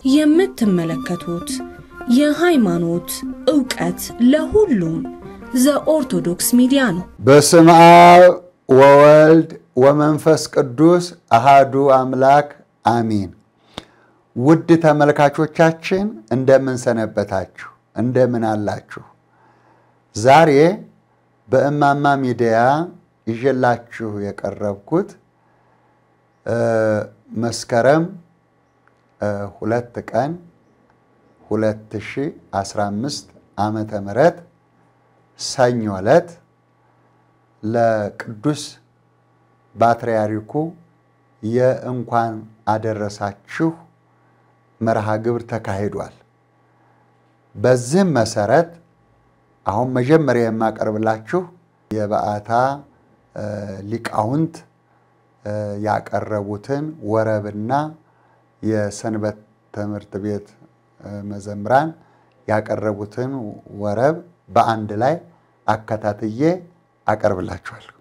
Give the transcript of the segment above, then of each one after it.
የምትመለከቱት የሃይማኖት ዕውቀት ለሁሉም ዘኦርቶዶክስ ሚዲያ ነው። በስመ አብ ወወልድ ወመንፈስ ቅዱስ አሃዱ አምላክ አሚን። ውድ ተመልካቾቻችን እንደምን ሰነበታችሁ? እንደምን አላችሁ? ዛሬ በእማማ ሚዲያ ይዤላችሁ የቀረብኩት መስከረም ሁለት ቀን 2015 ዓመተ ምህረት ሰኞ ዕለት ለቅዱስ ፓትርያርኩ የእንኳን አደረሳችሁ መርሃ ግብር ተካሂዷል። በዚህም መሰረት አሁን መጀመሪያ የማቀርብላችሁ የበዓታ ሊቃውንት ያቀረቡትን ወረብና የሰንበት ትምህርት ቤት መዘምራን ያቀረቡትን ወረብ በአንድ ላይ አከታትዬ አቀርብላችኋለሁ።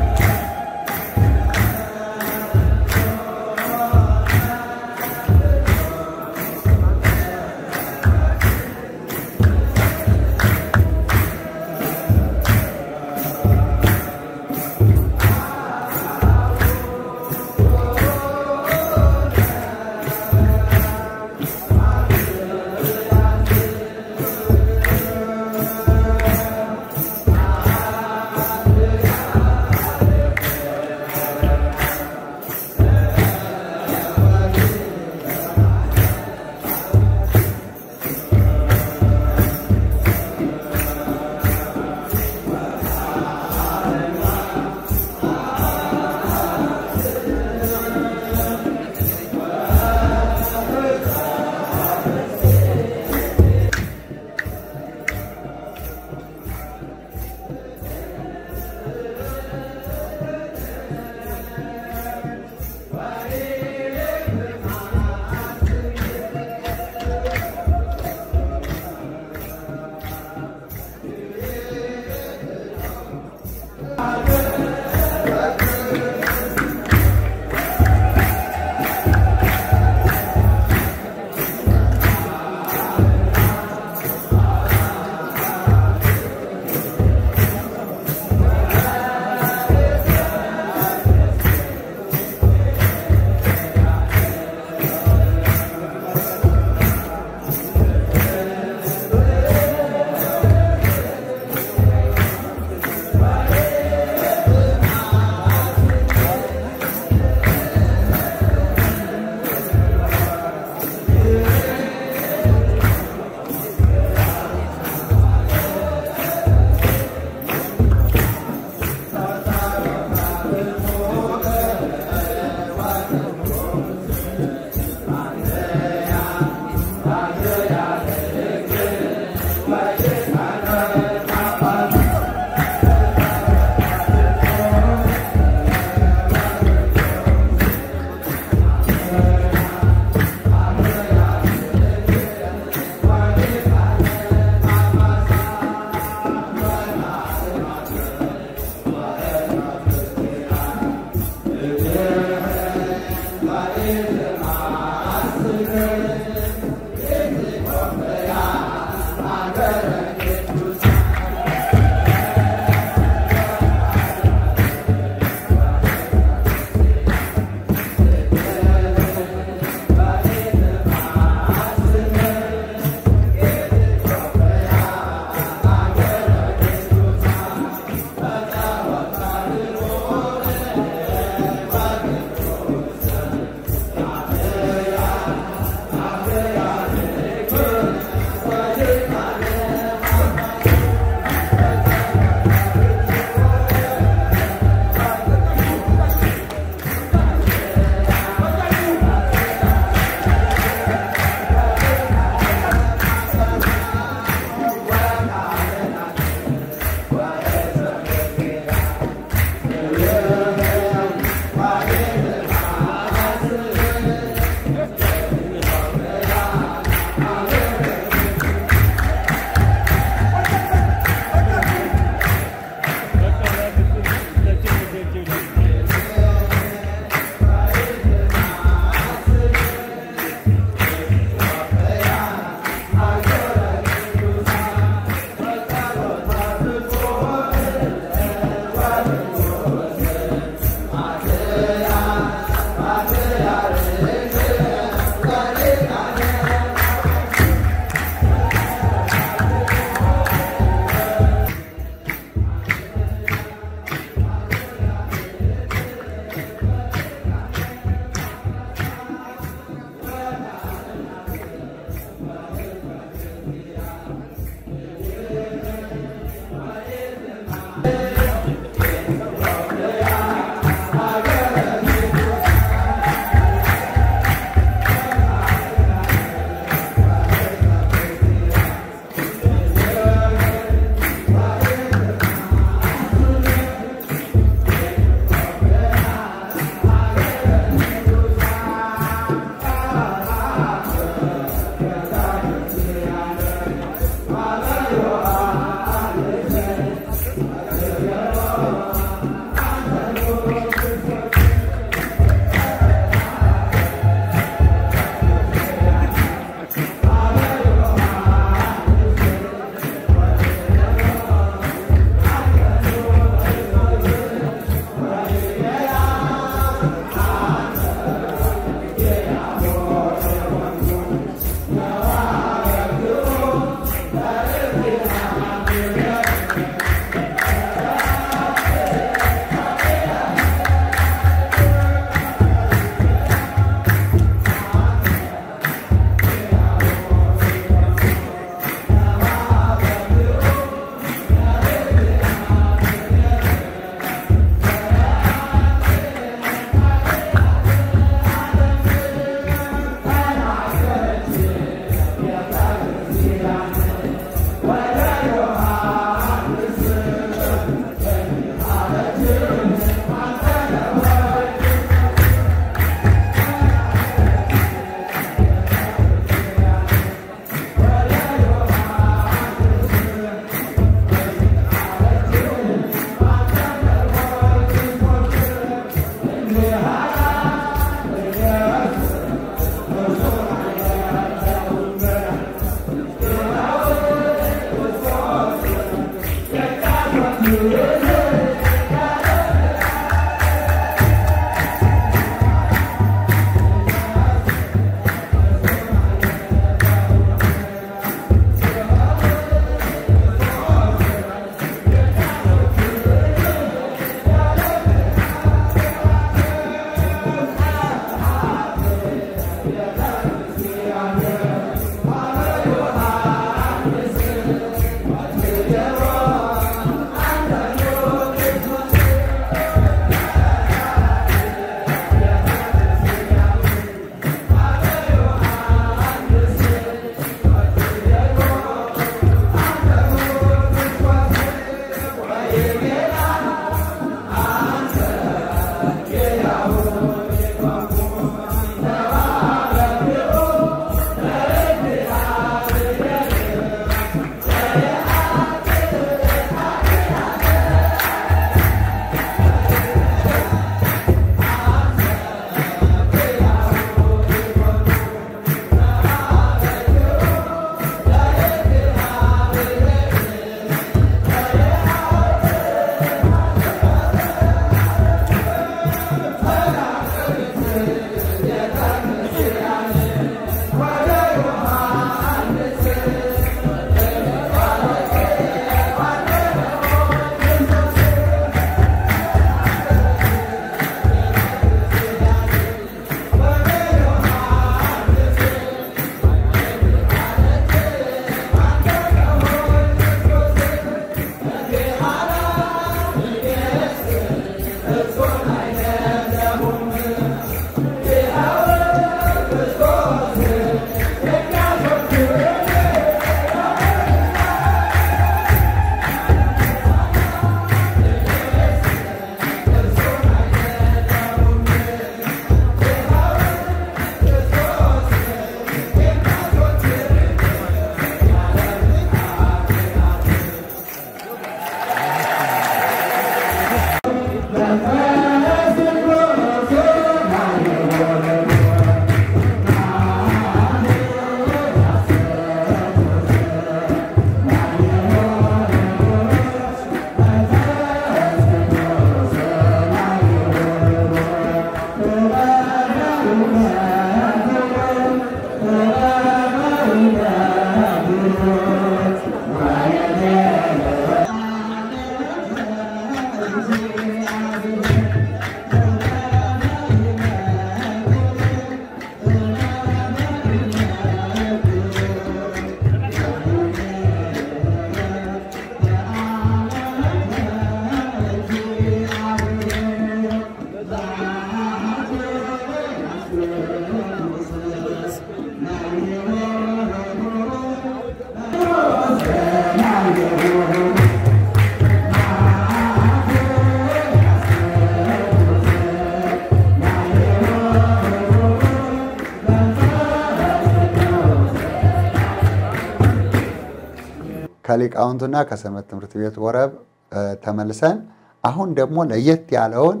ከሊቃውንቱና ከሰንበት ትምህርት ቤት ወረብ ተመልሰን አሁን ደግሞ ለየት ያለውን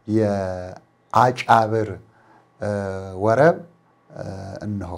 የአጫብር ወረብ እንሆ።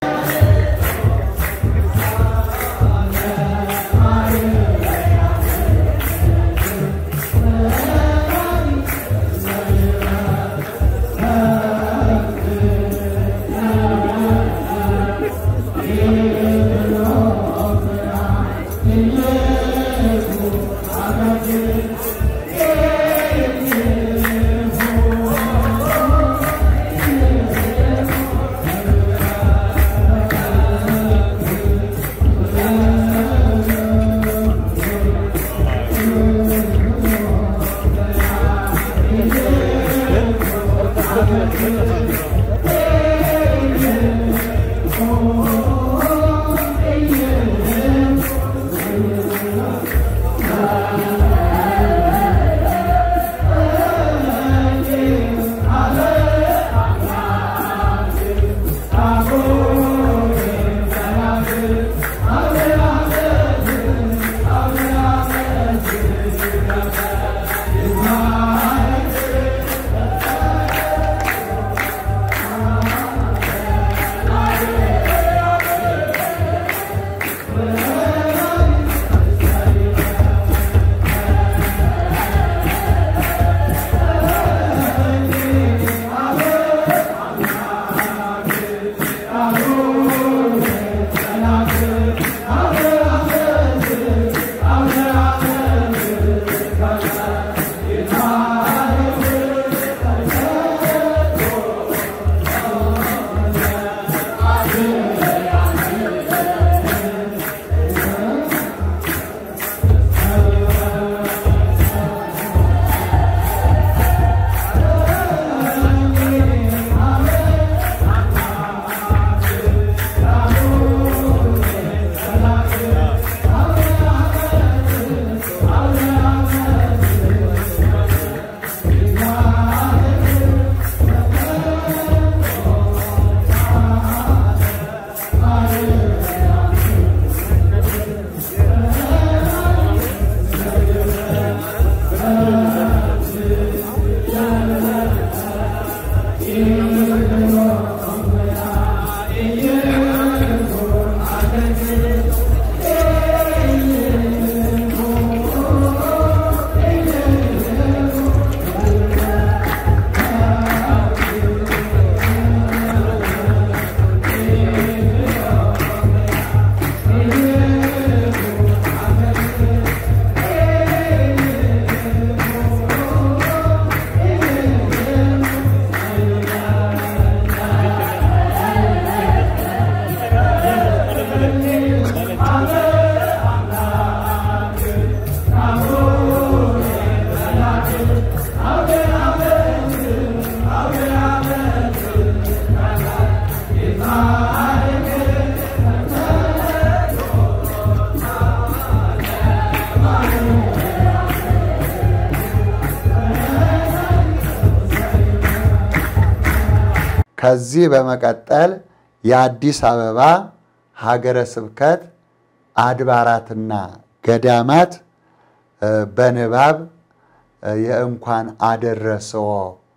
ከዚህ በመቀጠል የአዲስ አበባ ሀገረ ስብከት አድባራትና ገዳማት በንባብ የእንኳን አደረሰዎ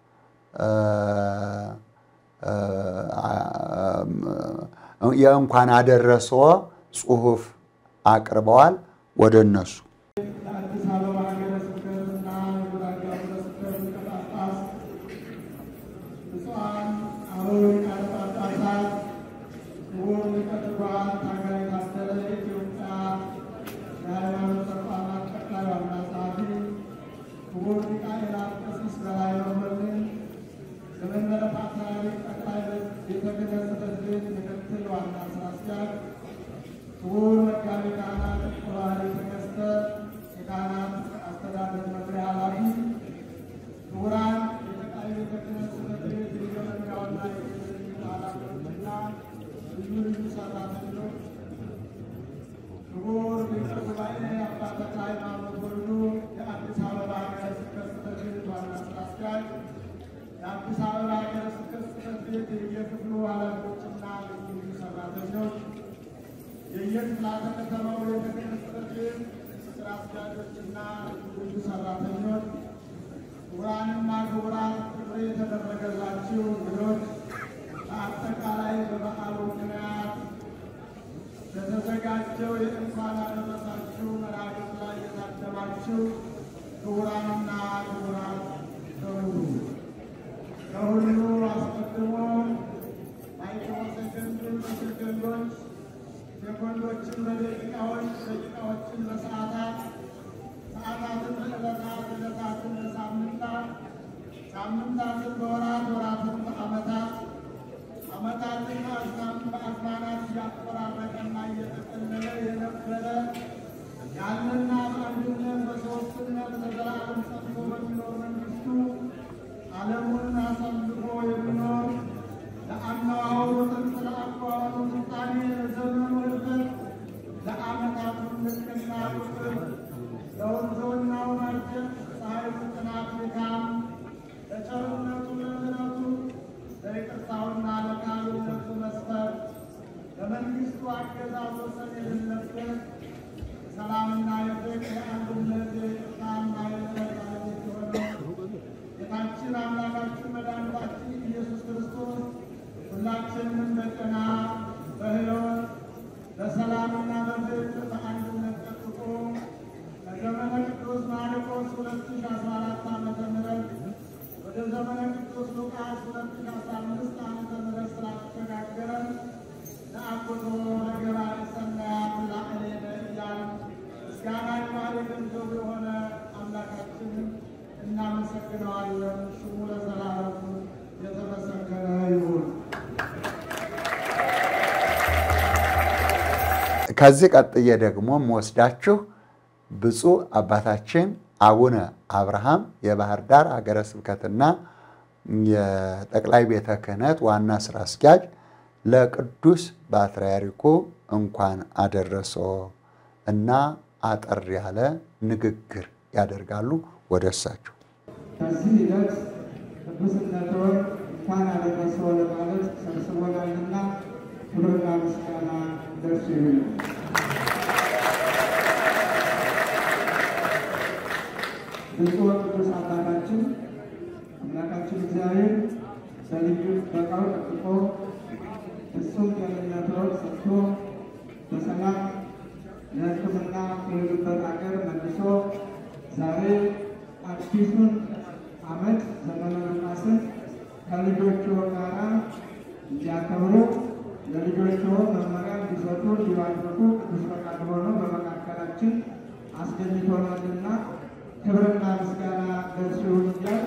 የእንኳን አደረሰዎ ጽሑፍ አቅርበዋል። ወደ እነሱ የአዲስ አበባ ሀገረ ስብከትና የጉራጌ ሀገረ ስብከት ሊቀ ጳጳስ ብፁዓን አበው ሊቃነ ጳጳሳት፣ ክቡር ሊቀ ትጉሃን ታጋይ ታደለ የኢትዮጵያ የሃይማኖት ተቋማት ጠቅላይ ዋና ጸሐፊ፣ ክቡር ሊቀ ሊቃውንት ቀሲስ በላይ መኮንን የመንበረ ፓትርያርክ ጠቅላይ ቤተ ክህነት ጽሕፈት ቤት ምክትል ዋና ሥራ አስኪያጅ ክቡር መጋቤ ካህናት ባህሪ ተከስተ የካህናት አስተዳደር መምሪያ ኃላፊ፣ ክቡራን የጠቅላይ ቤተ ክህነት ጽሕፈት ቤት የመምሪያውና የክህነት ኃላፊዎችና ልዩ ልዩ ሰራተኞች፣ ክቡር ሊቀ ጉባኤ አባ ተክለ ሃይማኖት ወልዱ የአዲስ አበባ ሀገረ ስብከት ጽሕፈት ቤት ዋና ሥራ አስኪያጅ፣ የአዲስ አበባ ሀገረ ስብከት ጽሕፈት ቤት የየክፍሉ ኃላፊዎችና ልዩ ልዩ ሰራተኞች የየክፍላተ ከተማው ቤተ ክህነት ጽሕፈት ቤታችን ስራ አስኪያጆችና ልዩ ሰራተኞች፣ ክቡራንና ክቡራት፣ ጥሪ የተደረገላችሁ እንግዶች፣ በአጠቃላይ በበዓሉ ምክንያት በተዘጋጀው የእንኳን አደረሳችሁ መርሃ ግብር ላይ የታደማችሁ ክቡራንና ክቡራት በሙሉ ከሁሉ አስቀድሞ ማይክሮሰከንድን በሰከንዶች ሴኮንዶችን በደቂቃዎች ደቂቃዎችን በሰዓታት ሰዓታትን በዕለታት ዕለታትን በሳምንታት ሳምንታትን በወራት ወራትን በዓመታት ዓመታትን በአዝማናት እያቆራረጠና እየጠቀለለ የነበረ ያለና በአንድነት በሦስትነት ለዘላለም ጸንቶ በሚኖር መንግሥቱ ዓለሙን አሳልፎ የሚኖር ለአነዋወሩ ጥንት ለአቋዋሩ ስልጣኔ ለዘመኑ እልፈት ለዓመታቱ ልክና ቁጥር ለወንዞናው መርጀት ፀሐዩ ጥናት ድካም ለቸርነቱ ለምሕረቱ ለይቅርታውና ለቃሉነቱ መስፈር ለመንግሥቱ አገዛዝ ወሰን የሌለበት ሰላምና የፍቅር የአንድነት የይቅርታና የምሕረት ባለቤት የሆነው ጌታችን አምላካችን መድኃኒታችን ኢየሱስ ክርስቶስ ሁላችንንም በጤና በሕይወት በሰላምና በፍቅር በአንድነት ጠብቆ ከዘመነ ቅዱስ ማርቆስ 2014 ዓመተ ምህረት ወደ ዘመነ ቅዱስ ሉቃስ 2015 ዓመተ ምህረት ስላሸጋገረን ለአቁቶ ለገባሬ ሰናያት ላዕሌነ እያልን ምስጋና የባህሪ ገንዘቡ የሆነ አምላካችንን እናመሰግነዋለን። ስሙ ለዘላለሙ የተመሰገነ ይሁን። ከዚህ ቀጥዬ ደግሞ የምወስዳችሁ ብፁዕ አባታችን አቡነ አብርሃም የባህር ዳር ሀገረ ስብከትና የጠቅላይ ቤተ ክህነት ዋና ስራ አስኪያጅ ለቅዱስ ፓትርያርኩ እንኳን አደረሶ እና አጠር ያለ ንግግር ያደርጋሉ። ወደ እሳቸው በዚህ ሂደት ቅዱስነትዎን እንኳን አደረሰዎ ለማለት ሰብስቦናልና ክብርና ምስጋና ደርሱ ይሁን። ብፁዕ ቅዱስ አባታችን አምላካችን እግዚአብሔር በልዩ ጥበቃው ጠብቆ ፍጹም ጤንነትዎን ሰጥቶ በሰላም ለሕክምና የሄዱበት ሀገር መልሶ ዛሬ አዲሱን ዓመት ዘመነ ሉቃስን ከልጆችዎ ጋራ እንዲያከብሩ ለልጆችዎ መመሪያ እንዲሰጡ እንዲባርኩ ቅዱስ ፈቃድ ሆኖ በመካከላችን አስገኝቶናልና ክብርና ምስጋና ደርሱ ይሁን እያል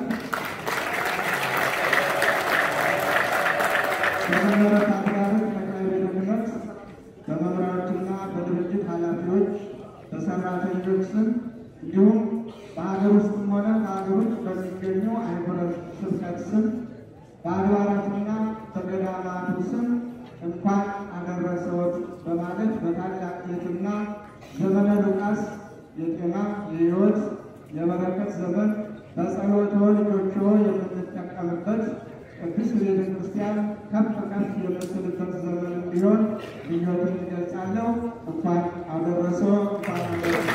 በመንበረ ፓትርያርክ ጠቅላይ ቤተ ክህነት በመምሪያዎችና በድርጅት ኃላፊዎች በሰራተኞች ስም እንዲሁም በሀገር ውስጥም ሆነ በሀገር ውጭ በሚገኙ አህጉረ ስብከት ስም በአድባራትና በገዳማቱ ስም እንኳን አደረሰዎት በማለት በታላቅ ትሕትና ዘመነ ሉቃስ የጤና የሕይወት የበረከት ዘመን በጸሎትዎ ልጆችዎ የምንጠቀምበት ቅዱስ ቤተ ክርስቲያን ከፍ ከፍ የምትልበት ዘመን እንዲሆን ምኞትን ይገልጻለሁ። እንኳን አደረሰዎ እንኳን አደረሰ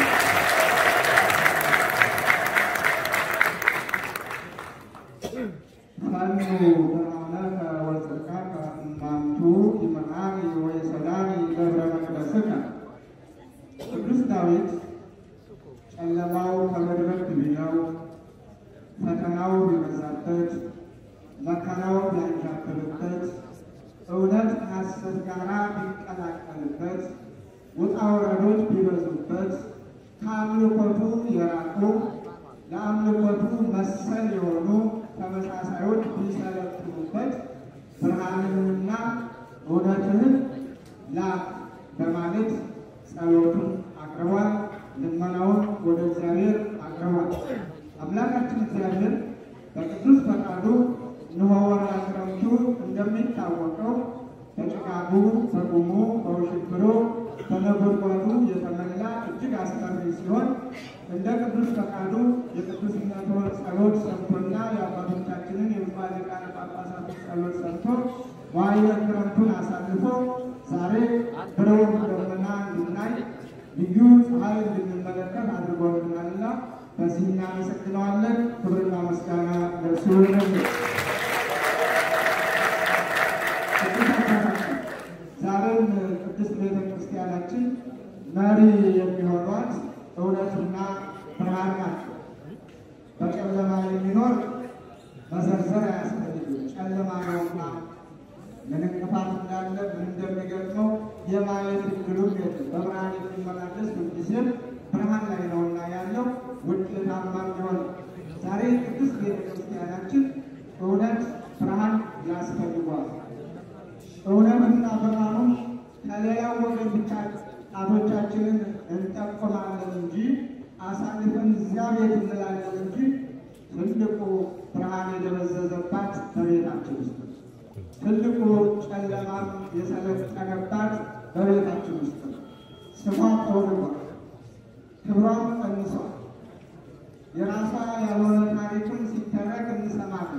ፈኑ ብርሃነከ ወጽድቀከ እማንቱ ይምዓኒ ወይሰላሚ ገብረ መቅደስከ። ቅዱስ ዳዊት ጨለማው ከመድረክ ቢለው ፈተናው ቢበዛበት መከራው ቢያንዣብብበት እውነት ከሐሰት ጋር ቢቀላቀልበት ውጣ ውረዶች ቢበዙበት ከአምልኮቱ የራቁ ለአምልኮቱ መሰል የሆኑ ተመሳሳዮች ቢሰለጥኑበት ብርሃንንና እውነትህን ላክ በማለት ጸሎቱን አቅርቧል። ልመናውን ወደ እግዚአብሔር አቅርቧል። አምላካችን እግዚአብሔር በቅዱስ ፈቃዱ እነሆ ወርሃ ክረምቱ እንደሚታወቀው በጭጋጉ፣ በጉሙ፣ በውሽብሩ፣ በነጎድጓዱ የተመላ እጅግ አስፈሪ ሲሆን እንደ ቅዱስ ፈቃዱ የቅዱስነትዎን ጸሎት ሰምቶና የአባቶቻችንን የብፁዓን ሊቃነ ጳጳሳት ጸሎት ሰምቶ ዋዕየ ክረምቱን አሳልፎ ዛሬ ብሩህ ደመና እንድናይ ልዩ ፀሐይ እንድንመለከት አድርጎልናልና በዚህ እናመሰግነዋለን። ክብርና ምስጋና ለእርሱ ይሁን። ዛሬም ቅድስት ቤተ ክርስቲያናችን መሪ የሚሆኗት እውነትና ብርሃን ናቸው። በጨለማ የሚኖር መዘርዘር አያስፈልግም። ጨለማ ነውና ምን እንቅፋት እንዳለ ምን እንደሚገጥመው የማየት እድሉም የለም። በብርሃን የሚመላለስ ሁልጊዜም ብርሃን ላይ ነውና ያለው ውጤታማ ሊሆን ዛሬ ቅድስት ቤተ ክርስቲያናችን እውነት ብርሃን ያስፈልጓል። እውነትና ብርሃኑም ከሌላው ወገን ብቻ ጣቶቻችንን እንጠቁማለን እንጂ አሳልፈን እዚያ ቤት እንላለን እንጂ ትልቁ ብርሃን የደበዘዘባት በቤታችን ውስጥ ነው። ትልቁ ጨለማም የሰለጠነባት በቤታችን ውስጥ ነው። ስሟ ተውልጓል፣ ክብሯም ቀንሷል። የራሷ ያልሆነ ታሪክም ሲተረክ እንሰማለን።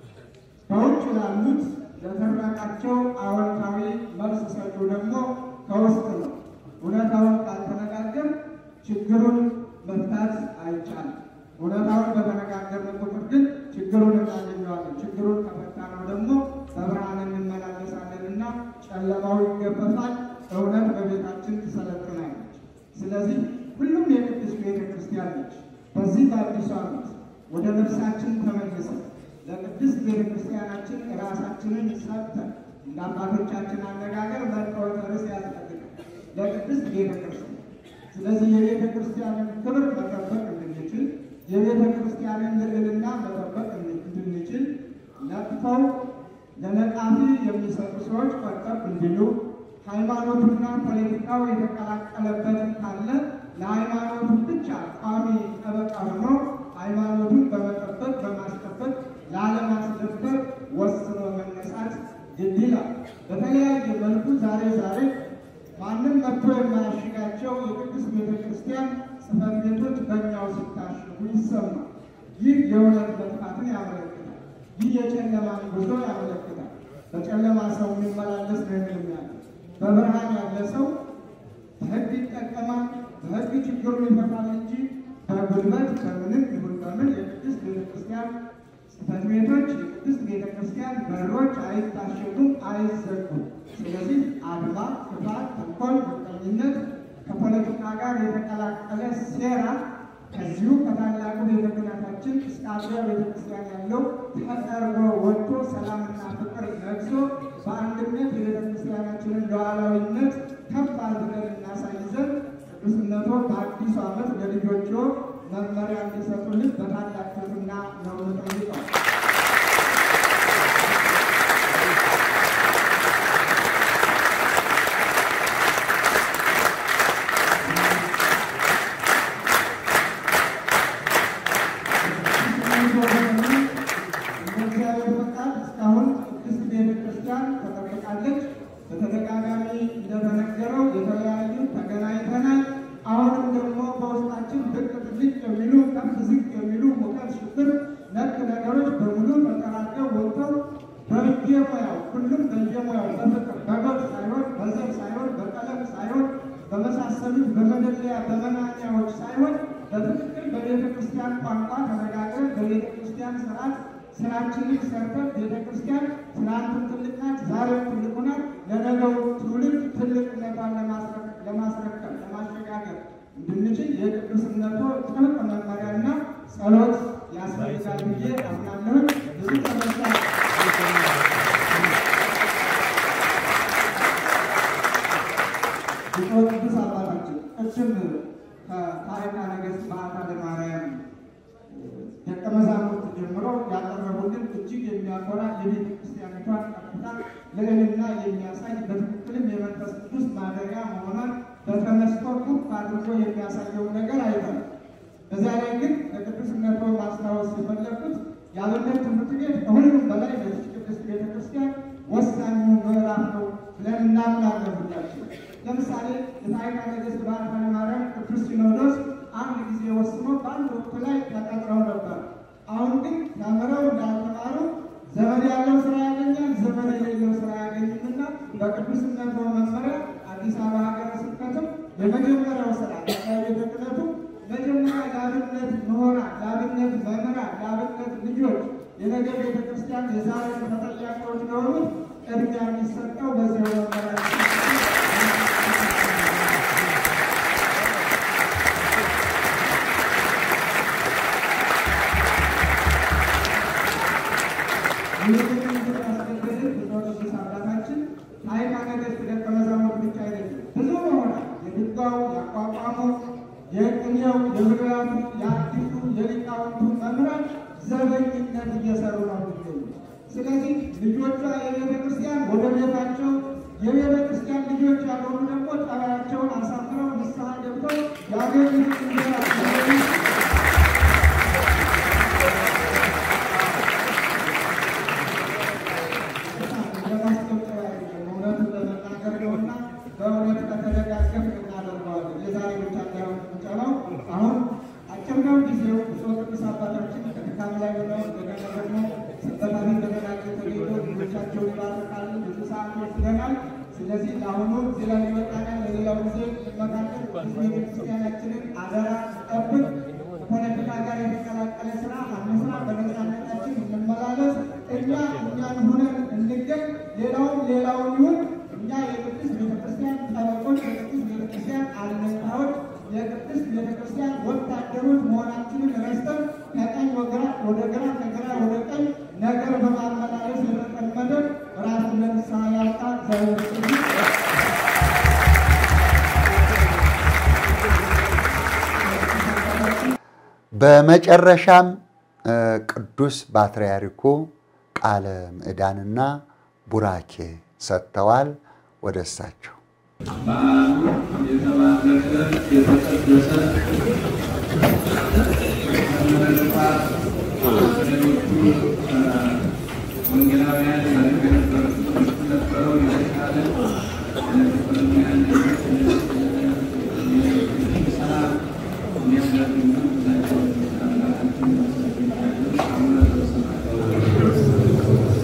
በውጭ ላሉት ለተረቃቸው አዎንታዊ መልስ ሰጪው ደግሞ ከውስጥ ነው። እውነታውን ካልተነጋገር ችግሩን መፍታት አይቻልም። እውነታውን በተነጋገርን ቁጥር ግን ችግሩን እናገኘዋለን። ችግሩን ከፈታ ነው ደግሞ በብርሃን እንመላለሳለንና ጨለማው ይገፈፋል፣ እውነት በቤታችን ትሰለጥናለች። ስለዚህ ሁሉም የቅዱስ ቤተ ክርስቲያን ነች። በዚህ በአዲሱ ዓመት ወደ ነፍሳችን ተመልሰን ለቅድስት ቤተ ክርስቲያናችን ራሳችንን ሰጥተን እንደ አባቶቻችን አነጋገር መጠወት ርስ ያስፈልጋል ለቅድስት ቤተ ክርስቲያን። ስለዚህ የቤተ ክርስቲያንን ክብር መጠበቅ እንድንችል የቤተ ክርስቲያንን ልዕልና መጠበቅ እንድንችል ነቅፈው ለነቃፊ የሚሰጡ ሰዎች ቆጠብ እንዲሉ ሃይማኖቱና ፖለቲካው የተቀላቀለበትን ካለ ለሃይማኖቱ ብቻ ቋሚ ጠበቃ ሆኖ ሃይማኖቱን በመጠበቅ በማስጠበቅ ላለማስደበር ወስኖ መነሳት ግድ ይላል። በተለያየ መልኩ ዛሬ ዛሬ ማንም መጥቶ የማያሽጋቸው የቅዱስ ቤተ ክርስቲያን ጽሕፈት ቤቶች በእኛው ሲታሽጉ ይሰማል። ይህ የእውነት መጥፋትን ያመለክታል። ይህ የጨለማን ጉዞ ያመለክታል። በጨለማ ሰው የሚመላለስ ነው የሚያለ በብርሃን ያለ ሰው በሕግ ይጠቀማል፣ በሕግ ችግሩን ይፈታል እንጂ በጉልበት በምንም ይሁን በምን የቅድስት ቤተ ክርስቲያን ጽሕፈት ቤቶች የቅድስት ቤተ ክርስቲያን በሮች አይታሸጉም፣ አይዘጉም። ስለዚህ አድማ፣ ክፋት፣ ተንኮል፣ ምቀኝነት ከፖለቲካ ጋር የተቀላቀለ ሴራ ከዚሁ ከታላቁ ቤተ ክህነታችን እስከ አጥቢያ ቤተ ክርስቲያን ያለው ተጠርጎ ወጥቶ ሰላምና ፍቅር ነግሶ በአንድነት የቤተ ክርስቲያናችንን ሉዓላዊነት ከፍ አድርገን እናሳይ ዘንድ ቅዱስነቶ በአዲሱ ዓመት ለልጆቹ መመሪያ እንዲሰጡልን በታላቅ ትሕትና ነው የምጠይቀው። እግዚአብሔር ፈቃድ እስካሁን ቅድስት ቤተ ክርስቲያን ተጠብቃለች። በተደጋጋሚ እንደተነገረው የተለያዩ ተገናኝተናል። አሁንም ደግሞ በውስጣችን ብቅ ጥልቅ የሚሉ ከፍ ዝቅ የሚሉ ሙቀት፣ ሽብር ነክ ነገሮች በሙሉ ተጠራቀው ወጥተው በየሙያው ሁሉም በየሙያው በፍቅር በጎጥ ሳይሆን በዘር ሳይሆን በቀለም ሳይሆን በመሳሰሉት በመደለያ በመናኛዎች ሳይሆን በትክክል በቤተ ክርስቲያን ቋንቋ ተነጋግረን በቤተ ክርስቲያን ስርዓት ስራችንን ሰርተን ቤተ ክርስቲያን ትናንትም ትልቅ ናት፣ ዛሬም ትልቅ ናት። ለነገው ትውልድ ትልቅነቷን ለማስረከብ ለማሸጋገር እንድንችል የቅዱስነቱ ጥብቅ መመሪያና ጸሎት ያስፈልጋል ብዬ አምናለሁ። ብዙ ተመሳ ብፁዕ ቅዱስ አባታችን ቅድም ከታሪካ ነገሥት በዓታ ለማርያም ደቀ መዛሙርት ጀምሮ ያቀረቡልን እጅግ የሚያኮራ የቤተ ክርስቲያኒቷን ከፍታ ልዕልና የሚያሳይ በትክክልም የመንፈስ ቅዱስ ማደሪያ መሆኗን በተመስጦ ከፍ አድርጎ የሚያሳየውን ነገር አይተናል። በዚያ ላይ ግን ለቅዱስነቶ ማስታወስ የፈለግኩት የአብነት ትምህርት ቤት ከሁሉም በላይ ለዚች ቅድስት ቤተ ክርስቲያን ወሳኙ ምዕራፍ ነው ብለን እናምናለን ሁላችን። ለምሳሌ የታሪካ ነገሥት በዓታ ለማርያም ቅዱስ ሲኖዶስ አንድ ጊዜ ወስኖ በአንድ ወቅት ላይ ተቀጥረው ነበር። አሁን ግን ተምረው እንዳልተማሩ ዘመድ ያለው ስራ ያገኛል፣ ዘመድ የሌለው ስራ ያገኝምና በቅዱስነቱ መመሪያ አዲስ አበባ ሀገረ ስብከትም የመጀመሪያው ስራ የነገ ቤተክርስቲያን የዛሬ ተጠያቂዎች ለሆኑት ቅድሚያ የሚሰጠው በዚህ መመራችን አባታችን ሃይማኖት ደቀ መዛሙርት ብቻ አይደለም፣ ብዙ መሆናል። የድጓው፣ ያቋቋሙ፣ የቅኔው፣ የብሉያቱ፣ የአዲሱ፣ የሊቃውንቱ መምህራን ዘበኝነት እየሰሩ ነው የሚገኙ። ስለዚህ ልጆቿ የቤተ ክርስቲያን ወደ ቤታቸው የቤተ ክርስቲያን ልጆች ያልሆኑ ደግሞ ጠባያቸውን አሳምረው ንስሐ ገብተው ያገኙት እንጀራ እውነቱን ለመናገር ነውና በእውነት ከተደጋገፍ እናደርገዋለን። የዛሬ ብቻ እንዳይሆን የሚቻለው አሁን አጭር ነው ጊዜው። ብፁዕ ቅዱስ አባታችን ከድካም ላይ ሆነው እንደገና ደግሞ ሰንበታትን እንደገናቸው ተገኝቶ ልጆቻቸውን ይባርካሉ። ብዙ ሰዓት ወስደናል። ስለዚህ ለአሁኑ እዚህ ላይ ይበቃናል። ለሌላው ጊዜ እንመካከል። ቤተክርስቲያናችንን አደራ ጠብቅ። ፖለቲካ ጋር የተቀላቀለ ስራ አንስራ። በነፃነታችን እንመላለስ። እኛ እኛን ሆነን እንገኝ። ሌላውም ሌላውን ይሁን። እኛ የቅድስት ቤተክርስቲያን ጠበቆች፣ የቅድስት ቤተክርስቲያን አለኝታዎች፣ የቅድስት ቤተክርስቲያን ወታደሮች መሆናችንን ረስተን ከቀኝ ወግራ ወደ ግራ ከግራ ወደ ቀኝ ነገር በማመላለስ የተጠመደ ራሱን ለንስሐ ያውጣ ዘ በመጨረሻም ቅዱስ ፓትርያርኩ ቃለ ምዕዳንና ቡራኬ ሰጥተዋል። ወደ እሳቸው በዓሉ የተባረከ የተቀደሰ ከመነጥፋት ሌሎቹ ወንጌላውያን ያደርጉ የነበረው የተሻለ ለፍቅረኛን ሰላም እንዲያደርጉ አምላካችን አቡነ ተሰማ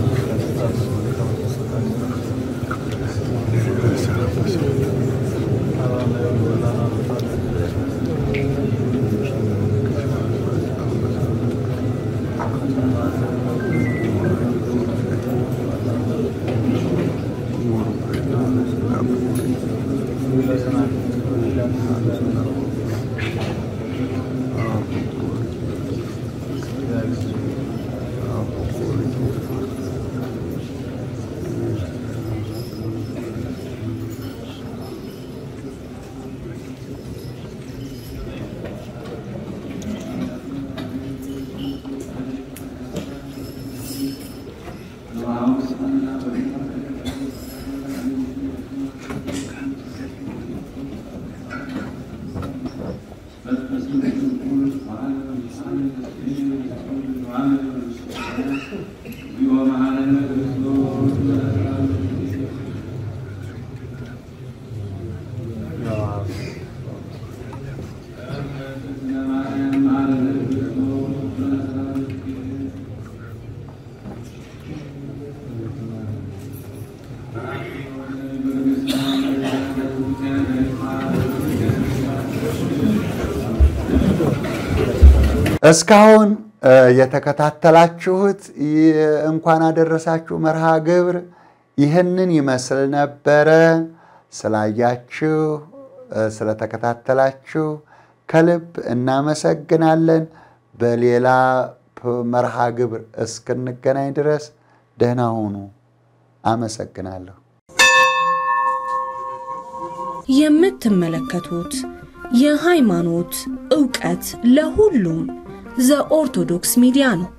እስካሁን የተከታተላችሁት እንኳን አደረሳችሁ መርሃ ግብር ይህንን ይመስል ነበረ። ስላያችሁ፣ ስለተከታተላችሁ ከልብ እናመሰግናለን። በሌላ መርሃ ግብር እስክንገናኝ ድረስ ደህና ሁኑ። አመሰግናለሁ። የምትመለከቱት የሃይማኖት ዕውቀት ለሁሉም ዘኦርቶዶክስ ሚዲያ ነው።